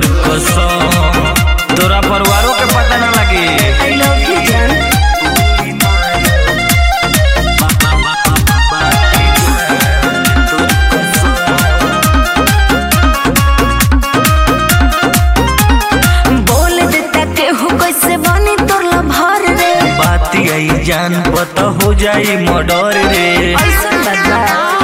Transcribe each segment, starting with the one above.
तोर कसम तोरा परिवारों के पता ना लगे आई लव यू जान बोल देता केहू कैसे बनी तोर लभर रे बाती आई जान पता हो जाई मर्डर रे ऐसन बदला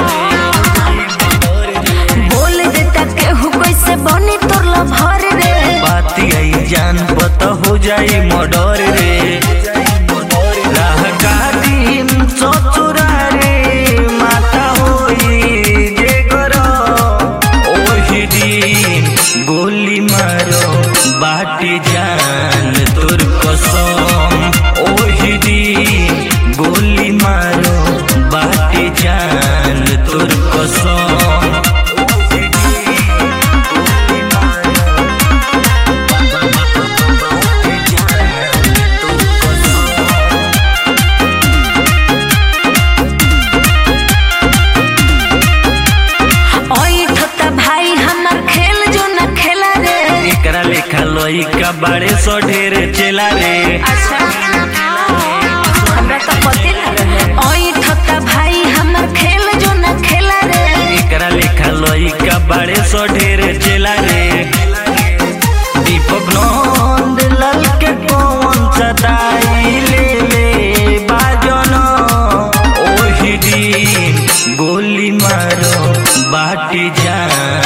बोल देता केहू कैसे बनी तोर लभर रे बाती आई जान पता हो जाई मर्डर रे राह काटी ससुरा रे माता होई जे करो ओही दिन गोली मारो बाटी जान तोर कसम ओही दिन गोली मारो बाटी जान तोर कसम ओई ठोता भाई हमर खेल जो न खेला रे एकरा लेखा लइका बाड़े सो ढेर चेला रे अच्छा हमरा तो पते न रहे ओई ठोता भाई हमर खेल जो न खेला रे एकरा लेखा लइका बाड़े सो ढेर चेला रे दीपक नंद लाल के कौन सदाई ले ले बाजन ओही दिन गोली मारो बाटी जान